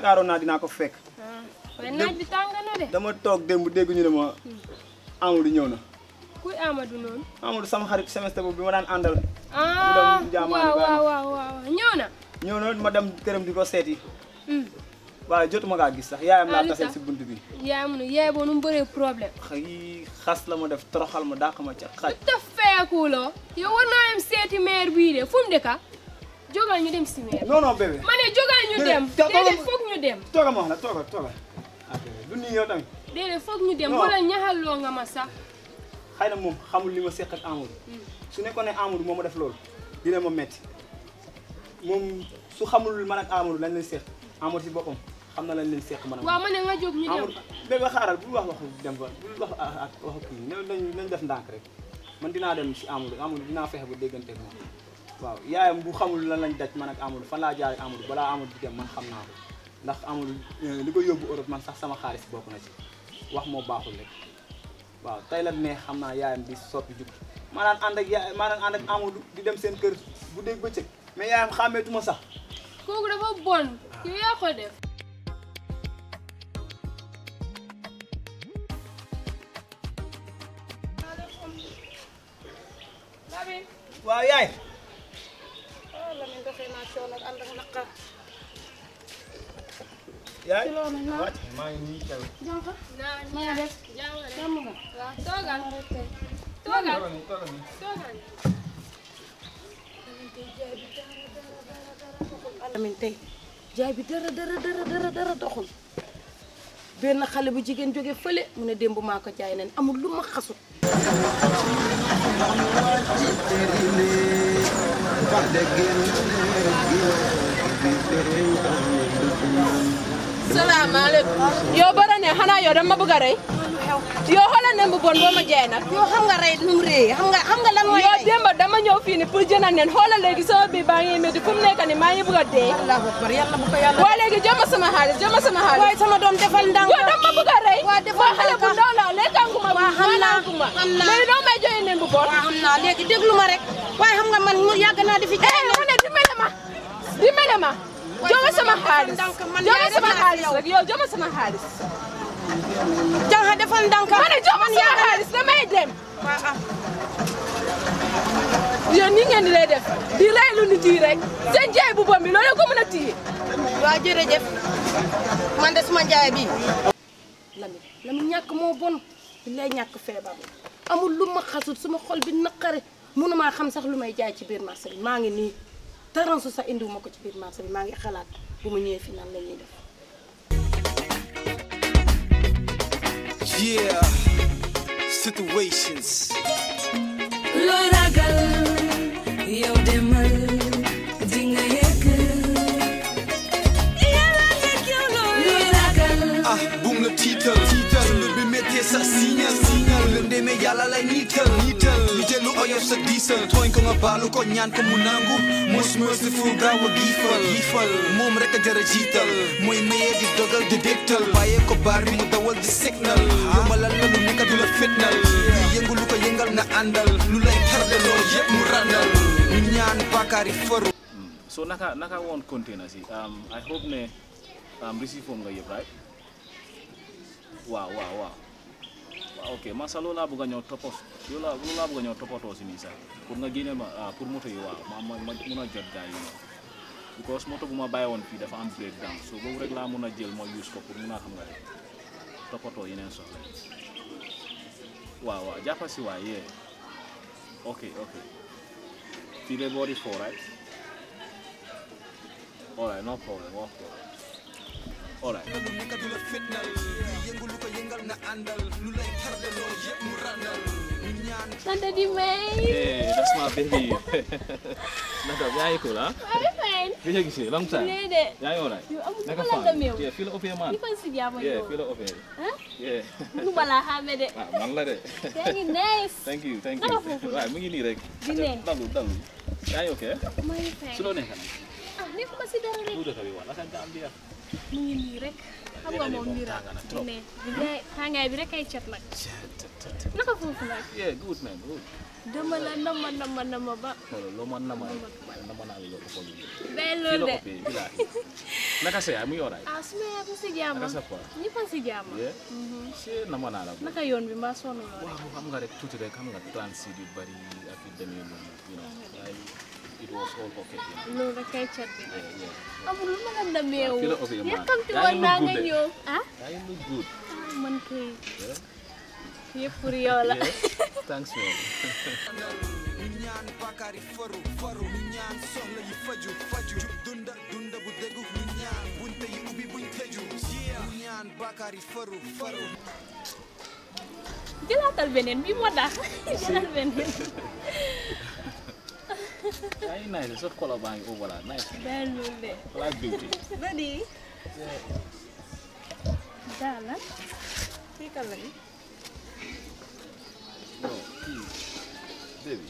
yaakaaroon naa dinaa ko fekk ah waaye naaj bi tàng na de dama toog démb dégg ñu ne ma Amadou ñëw na kuy Amadou noonu Amadou sama xarit semestre boobu bi ma daan àndal ah dem jaamaani waaw baax na. waaw waaw waaw ñëw na ñëw na ma dem këram di ko seeti Hmm. waaye jotuma kaa gis sax yaayam Ah, laa lu taseel tax? si bunt bi yaay mu ne yaay boo nu mu bëree problème xëy xas la ma def toroxal ma dàq ma ca xaj te feekuloo yow war naa dem seeti maire bii de fu mu dëkka jógal ñu dem si maire non non bébé ma ne jógal ñu Déedéet, dem te- déedéet foog ñu dem tooga ma wax la tooga tooga ah bébé du nii yow tamit déedéet foog ñu dem Non. wala ñaxaloo nga ma sax xëy na moom xamul li ma seq ak Amadou su nekkoon ne Amadou moo ma def loolu dina ma metti moom su xamul man ak Amadou lañ leen seq Amadou si boppam xam na lañ leen seq man ak waaw ma ne nga jóg ñu dem Amadou bébé xaaral bul wax waxu dem ba bul wax ak waxu kii ne nañ nañ def ndànk rek man dinaa dem si Amadou Amadou dinaa fexe ba déggante ak moom waaw yaayam bu xamul lan lañ daj man ak Amadou fan laa jaar ak Amadou balaa Amadou di dem man xam naa ko ndax Amadou eh, li ko yóbbu Europe man sax sama xaalis bokk na ci wax moo baaxul rek waaw tey la ne xam naa yaayam di soppi jug maanaam ànd ak yaay maanaam ànd ak Amadou di dem seen kër bu dégg bëccëg mais yaayam xàmmeetuma sax kooku dafa bon yow yaa ko def waaw yaay ah Lamine doxee naa coono ak ànd ak naqar. yaay ci loolu nag wàcc maa ngi nii teew jànka naa na nga def jàmm rek jàmm nga. waaw toogal rek tey. toogal toogal nii toogal nii toogal Lamine tey jaay bi dara dara dara dara dara doxul benn xale bu jigéen jóge fële mu ne démb maa ko jaay nen amul lu ma xasut. salaamaaleykum yow bara ne xanaa yow dama bëgg a rey yow xoolal ne bu bon boo ma jaay nag yoo xam nga rey nu mu rëy xam nga xam nga lan mooy yow rey. démb dama ñëw fii ni pour jënd nen xoolal léegi sama biir baa ngi métti fu mu nekk ni maa ngi bëgg a dee allahu akbar yàlla bu ko yàlla. waa léegi jëma sama xaalis jëma sama xaalis waaye sama doom defal ndànk. yow dama bëgg a rey waa defal xale bu ndànk. ndaw la lekkanguma waa xam naa naanaanguma xam naa. léegi doo may joxe nen bu bon waaw xam naa léegi déglu ma rek waaye xam nga man mu yàgg naa di fi jaay eh mu ne dimbale ma dimbale ma jëma sama xaalis ndànk man jëma yaay sama rek laa xaalis yow. rek yow jëma sama xaalis jànka defal ndànk. ma ne jëma sama xaalis damay dem waaw ah. yéen ni ngeen di lay def di rey lu nit yi rek seen jaay bu bon bi loolu ko mën a téye waaw jërëjëf man de suma njaay bi Lamine Lamine ñàkk moo bon bi lay ñàkk feebar la amul lu ma xasut suma xol bi naqare mënumaa xam sax lu may jaay ci biir marché bi maa ngi nii taransu sax indiwuma ko ci biir marché bi maa ngi xalaat bu ma ñëwee fi nan la ñuy def Yeah, situations. looy ragal yow demal di nga yegg yàlla teg yow looy ragal Ah, bum la tiital. Tiital. Lu bi méttee sa signal. Signal. Lëndéeme yàlla lay niital. Niital. Lu jël lu oyof sa diisal. Tooñ ko nga baalu ko ñaan ko mu nangu. Most merciful gaaw a giifal. Giifal. Moom rek a jar a jiital. Mooy mayee di dogal di dégtal. Bàyyee ko baar bi mu dawal di signal. Yombalal la lu nekk du la fitnal. Lu yëngu lu ko yëngal na àndal. Lu lay tardeloo yëpp mu ràndal. Ñu ñaan bàkkaari faru. so naka naka woon container si um, I hope ne um, receive form nga yëpp right waaw waaw waaw waaw ok man sax loolu laa bëgg a ñëw toppos loolu laa loolu laa bëgg a ñëw toppatoo si nii sax pour nga génneel ma ah, pour moto yi waaw ma ma ma mun a jot gars yi noonu because moto bu ma bàyyi woon fii dafa am breakdown so boobu rek laa mun a jël ma use ko pour mun a xam nga rek toppatoo yeneen soxla yi waaw waaw jàppa si waay yee ok ok fii de boori foo right Alright, no problem, no problem. Alright. lu nekk du la fitnal. Lu yëngu lu ko yëngal na àndal. Lu lay tardeloo yëpp mu ràndal. Ñu ñaan Santa di may Hey, that's my baby. Naka, yaa ngi cool, ah? Ari fine Bi nga gisee, long time. nee de Yaa ngi alright? yow amul Naka sama fan? la meew Yeah, fii la ëppee man. ni fan si jàmm Yeah, yow fii la ëppee. ah Yeah. nu ma la xàmme de Ah, man la de. yaa ngi nice Thank you, thank Naka you. foofu? Waaw, mu ngi nii rek. Di ne. Dalu, dalu. Yaa ngi okay? maa ngi fine Su loo nekk nag? ah nekkuma si dara rek Lu dëkk bi waa, naka Gambia? mu ngi nii rek xam nga moom mbir tàng na trop. ne bi ngay tàngaay bi rek ay cat nag naka foofu nag yeah good man good dama la nama nama nama ba xoolal loo ma nama nama naa la loo ko xool day kii loolu la de ëppee bilaay naka sa yaay muy yoraay ah su ma yaatu si jàmm naka sa poids ñëpp a si jàmm yeah si nama naa la bu naka yoon bi mbaa sonn loo rek waaw xam nga rek tuuti rek xam nga transit yu bari ak yu demee noonu you know waaye it was all okay you know loolu rek ay cat bi yeah yeah amul lu ma la nameewu fii la ëppee man. yàkkamti Yaa woon ngi naa look nga good de. ñëw ah yaa ngi look good ah, man kay yeah yëpp pour yow la yeah thanks man ñu ñaan bakari faru faru ñu ñaan soxla yi faju faju dunda dunda bu déggu ñu ñaan bunte yi ubbi buñ tëju ñu ñaan bakari faru faru jëlaatal beneen bi moo tax jëlal beneen yaa ngi nice sa color baa ngi over la nice day loolu de black beauty Dadi. daala Kii kan la ni? no kii baby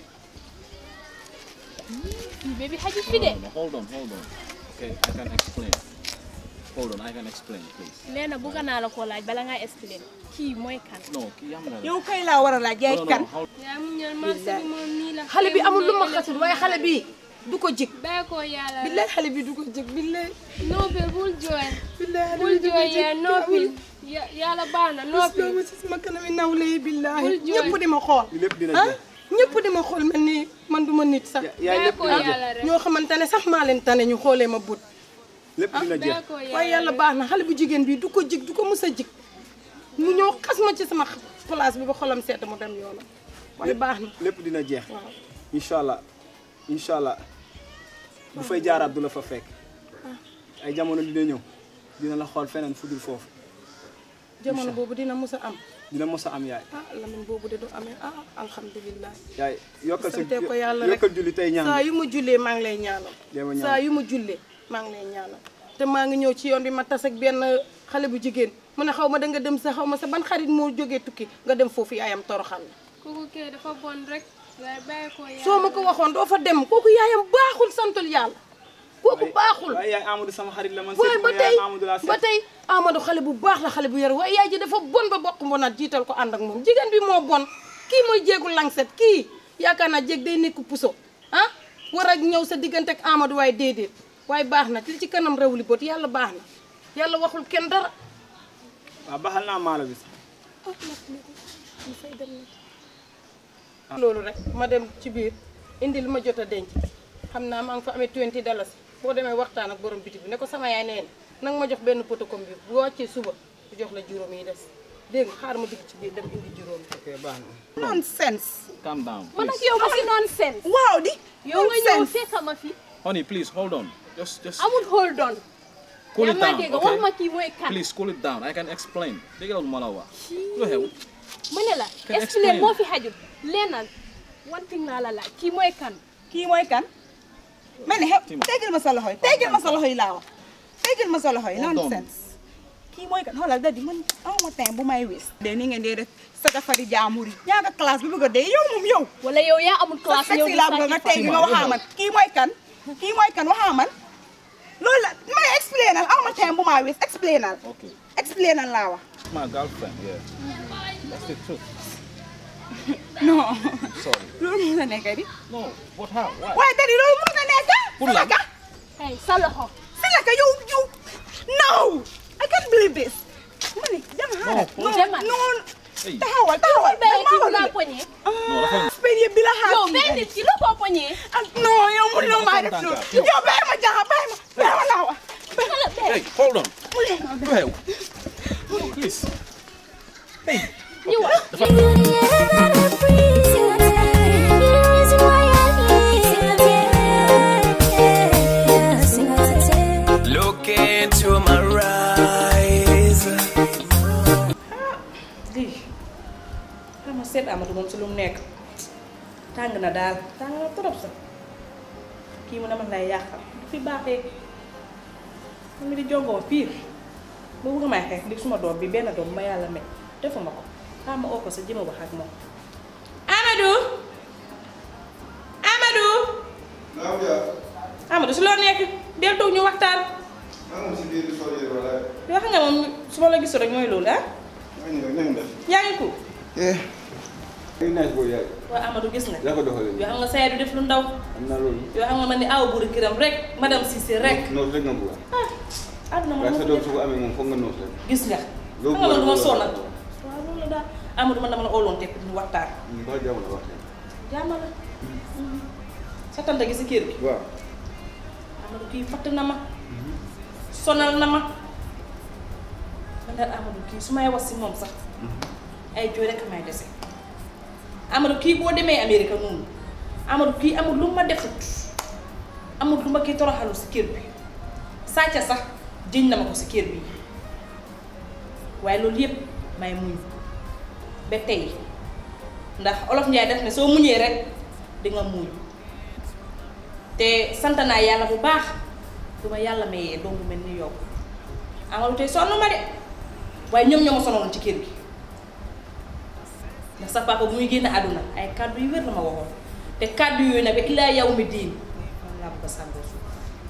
kii bébé xaju fi de No, no, hold on, hold on. Okay, I can explain. Hold on, I can explain, please. nee na bëgg naa la koo laaj bala ngaa expliqué kii mooy kan No, kii yam na la. Yow kay laa war a laaj yaay No, no, kan. no, hold yaa mu ñëw marché bi moom nii la xale bi amul lu ma xasul waaye xale bi du ko jig bàyyi ko yàlla rek billaay xale bi du ko jig billaay noppil bul jooy billaay xale bul bi du ko jooy jig yaa noppil Ya- yàlla baax na noppil loolu si sama kanami nawle yi billaay Bul jooy. ñëpp di ma xool li lépp dina ah jeex ñëpp di ma xool mel ni man du ma nit sax yaay bàyyi lépp ko dina jeex yàlla rek ñoo xamante ne sax maa leen tane ñu xoolee ma but lépp dina jeex bàyyi ko waaye yàlla yàlla rek baax na xale bu jigéen bi du ko jig du ko mës a jig mu ñëw xas ma ci sama place bi ba xolam seet mu dem yoonam waaye baax na lépp dina jeex waaw incha allah incha allah bu fay jaaraat du la fa fekk ay jamono dina ñëw dina la xool feneen fu dul foofu jamono boobu dina mës a am dina mos a am yaay ah lamin boobu de du amee ah alhamdulilah yaay yokkal sa sante ko yàlla rek yokkal julli tey saa ñaan yu ma jullee maa ngi lay ñaanal Dema ñaan. saa yu ma jullee maa ngi lay ñaanal te maa ngi ñëw ci yoon bi ma tas ak benn xale bu jigéen mu ne xaw ma da nga dem sa xaw ma sa ban xarit moo jógee tukki nga dem foofu yaayam toroxal la kooku kay dafa bon rek waaye bàyyi ko yàlla soo ma ko waxoon doo fa dem kooku yaayam baaxul santul yàlla kooku baaxul waaye yaay Amadou sama xarit la man waaye seet ba ma tey yaay Amadou laa ba seet tey Amadou xale bu baax la xale bu yar waaye yaay ji dafa bon ba bokk mbonaat jiital ko ànd ak moom jigéen bi moo bon kii mooy jéegu langset kii yaakaar naa jéeg day nekk puso ah war a ñëw sa diggante ak Amadou waaye déedéet waaye baax na li ci kanam réew li bët yàlla baax na yàlla waxul kenn dara waaw baxal naa maalo bi sax loolu rek ma dem ci biir indi li ma jot a denc xam naa maa ngi fa amee 20 dalasi boo demee waxtaan ak borom biti bi ne ko sama yaay nee na nanga ma jox benn photocom bi bu wàccee suba bu jox la juróom yi des dégg nga xaar ma dugg ci biir dem indi juróom yi ok baax na Nonsense. Calm down, man ak please. yow ba si nonsense Waaw di. yow nga ñëw Nonsense. fekk ma fi Honey, please hold on. Just, just amul hold on cool yaa it ma down, dégg wax ma okay? kii mooy kan Please cool it down. I can explain. Dégg nga lu ma la wax. Lu xew? mu ne la Can explain explain. moo fi xajul leenal one thing naa la laaj kii mooy kan Kii mooy kan? Ma ne xew Tima. tegal ma sa loxo yi tegal ma sa loxo yi laa wax. Tegal ma sa loxo yi Hold on. nonsense. Kii mooy kan xoolal da di man aw ma temps bu may wis. de ni ngeen dee def satafari jaamur yi. yaa nga classe bi bëgg a dee yow moom yow. wala yow yaa amul sa classe ñëw sexy di laa bëgg nga sàcc teggi nga waxaa man kii mooy kan kii mooy kan waxaa man loolu la may explainal aw ma temps bu maa wis explainal Okay. explainal laa wax. My girlfriend, yeah. That's the truth. non Sorry. loolu mun na nekk di. No, what how? Why? waaye dadi loolu mun na nekk. Pour lan? Silaka hey sa loxo Silaka yow yow no I can't believe this. ma ne dama xaaral. No, demal. non Hey. taxawal taxawal. bàyyi kii bu dama laa wax poñee No, dafa spérie yëpp bi la xaar. yow benn nit ki la koo poñee ah non yow mun na maa def loolu. yow bàyyi ma jaxa bàyyi ma bàyyi ma laa wax. Hey, hold on. Lu xew? Please. Hey. ñu wax Look into my eyes. lii xam nga seet Amadou moom si lu mu nekk tàng na daal tàng na trop sax kii mu ne man lay yàqal du fi baaxee man mi di jongoo pire bu bëgg may xeex li suma doom bi benn doom ma yàlla may defuma ko xam ma oo ko sa jëma wax ak moom Amadou Amadou Amadou si loo nekk del toog ñu waxtaan maa ngi si biir di sol yére wala yoo xam nga moom su ma la gisul rek mooy loolu ah yaa ngi ko eh ay nice boy yaay waaw Amadou gis nga yaa ko doxalee yoo xam nga sa yaay du def lu ndaw am naa loolu yoo xam nga man ni aw buri kiram rek madame Cissé rek noos rek nga bëgg ah àdduna man waaye sa moo doom ko su ko amee moom foog nga noos rek gis nga Loo xam nga man du ma bëgg sonal waaw loolu la daal Amadou man dama la óoloon te ñu waxtaan ba jàmm la wax jaama la sa tante gi si kër gi waaw Amadou kii fatt na ma sonal na ma man daal Amadou kii su may wax si moom sax ay jooy rek may dese Amadou kii boo demee Amérique noonu Amadou kii amul lu ma defut amul lu ma kii toroxalu si kër bi sàcca sax jëñ na ma ko si kër bi waaye loolu yépp may muñ ba tey ndax olof Njaay def ne soo muñee rek di nga muñ te sant naa yàlla bu baax du ma yàlla mayee doom bu mel ni yow Amadou tey sonn ma de waaye ñoom ñoo ma sonaloon ci kër gi ndax sa papa bu muy génn àdduna ay kàddu yu wér la ma waxoon te kàddu yooyu nag ba illaa yow mi diin moom laa bëgg a sàngoo suuf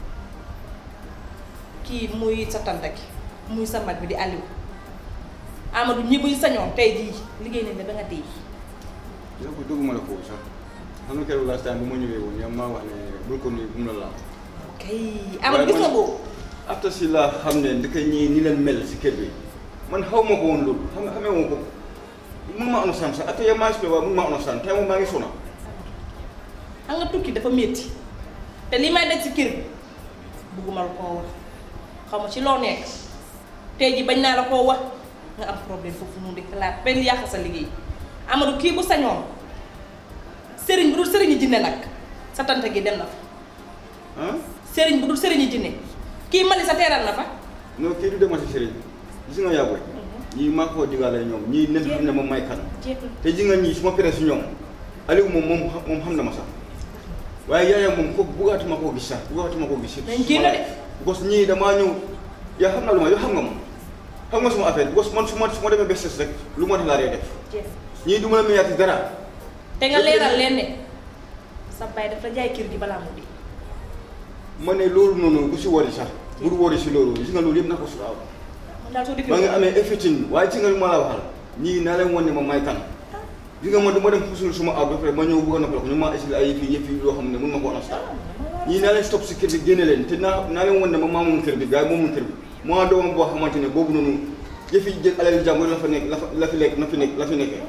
kii muy sa tante gi muy sa mag bi di Aliou Amadou ñi buñ sañoon tey jii liggéey nañ la ba nga dee yow ko dugguma la foofu sax xam nga keroog last time bu ma ñëwee woon yow maa wax ne bul ko nuyu bu mu la laal kay Amadou gis nga boobu after si laa xam ne ndeke ñii ni leen mel si kër bi man xaw ma ko woon loolu xam nga xamee woon ko mun ma understand sax after yow maa si waaye mun ma understand tey moom maa ngi sona xam nga tukki dafa métti te li may daj ci kër bi bugguma la koo wax xaw ma ci loo nekk tey ji bañ naa la koo wax nga am problème foofu noonu di xalaat benn yàq sa liggéey Amadou kii bu sañoon sëriñ bu dul sëriñu jinne nag sa tante gi dem na fa ah sëriñ bu dul sëriñu jinne kii Mali sa teeral na fa non kii du dema si sëriñ gis nga yàggoy ñii maa ko digaale ñoom ñii nen xam ne moom may kan jeexul te ji nga ñii su ma peree si ñoom Aliou moom moom xam- moom xam na ma sax waaye yaayam moom kooku buggaatuma koo gis sax buggaatuma koo gis Nañ génn de. parce que ñii damaa ñëw yaa xam naa lu ma yow xam nga ma xam nga suma affaire parce que man su ma su ma demee ba ses rek lu ma def laa dee def jeex ñii du ma la mayaati dara te nga leeral leen ne sa baay dafa jaay kër gi balaa mu di ma ne loolu noonu bu si wari sax bu du wari si loolu gis nga loolu yëpp na ko su waaw man daal soo dikkee maa ngi amee effetin waaye ci nga lu ma la waxal ñii naa leen wan ne ma may kan gis nga man du ma dem pusul suma aw ba pare ma ñëw bëgg a noppal ko ñu ma exil ay yëf yi yëf yi loo xam ne mun ma ko understand ñii naa leen stop si kër bi génne leen te naa naa leen wan ne ma maa moom kër bi gars yi moomul kër bi moo doomam boo xamante ne boobu noonu yëf yi jël alal jàmbur la fa nekk la fa la fi lekk na fi nekk la fi nekkee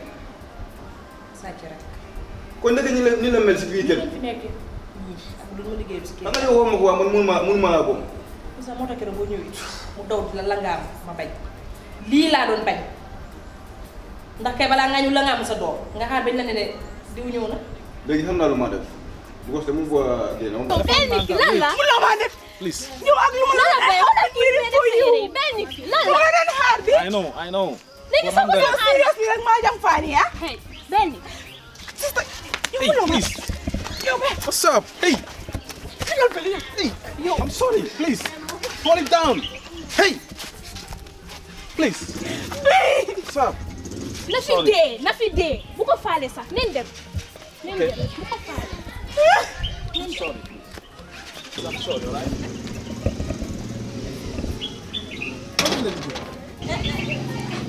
sàcc rek kon naka ñi la ni la mel si biir kër li bi fi nekk ñii ak du ma liggéey si kër xam nga yow wax ma ko waa man mun maa mun maa laa boobu sa moo tax keroog boo ñëwee mu daw di la langaam ma bañ lii laa doon bañ ndax kay balaa nga ñu langaam sa doom nga xaar bañ la ne ne diw ñëw na léegi xam naa lu ma def bu ko dama bëgg a génn moom benn ki lan la loo maa def Please. ñëw ak lu ma lan la la bay xoolal kii bi def sa yére yi benn ki lan lu la ma la doon xaar bi I know, I know. léegi But soo man ko that- doon seriously rek maa jam faani ah hey benn Hey, please. What's up? Hey, digal fële yow hey. Yo, I'm sorry. Please. Fall it down. Hey. Please. What's up? na fi Sorry. dee na fi dee bu ko faale sax nen dem nen Okay. dem bu ko faale I'm sorry. Please. I'm sorry, alright? What did you do?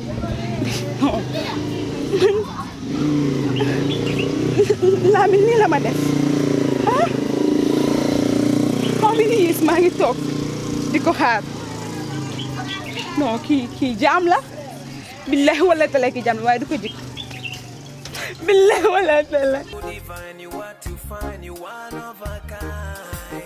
Lamine nii la ma def ah how many years maa ngi toog di ko xaar non kii kii jaam la billahi wala tala ki jaam la waaye du ko jik billahi wala tala divine, you are to find you one of a kind.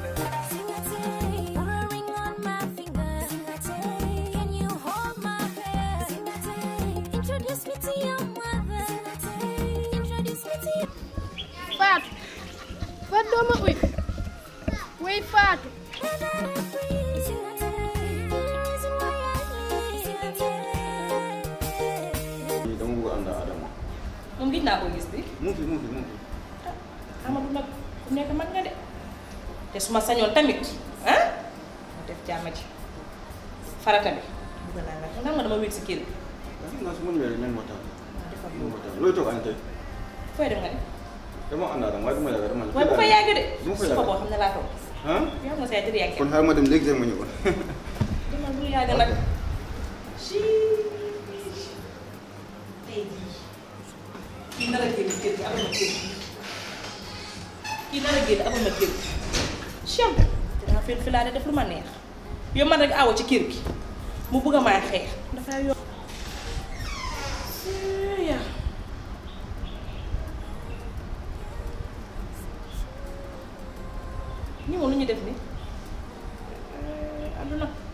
Fatou Fatou doo ma uy way Fatou dama bëgg a ànd ak Adama moom gis naa ko gis bi mu ngi fi mu ngi fi mu ngi fi Amadou nag ku nekk mag nga de te su ma sañoon tamit ah ma def jàmm ji farata bi bëgg naa nga xam nga dama wéet si kër bi waaw xam naa su ma ñëwee rek nañ waxtaan ma defal nañ loolu waxtaan looy toog añ tey fooy dem nga de dama ànd ak Adama waaye du ma yàgg dama waaye bu fa yàgg de du ma fa suba boo yàgg xam ne laa toog ah yow xam nga sa yaay dëgg yàgg kon xaaral ma dem léegi tey ma ñëw demal bu yaa ngi nag ci tey jii kii nar a génn kër gi amal ma kër gi kii nar a génn amal ma kër gi cham dinaa fi fi laa de def lu ma neex yow man rek awo ci kër gi mu bëgg a may xeex dafay yo ya ñi moom lu ñu def ni àdduna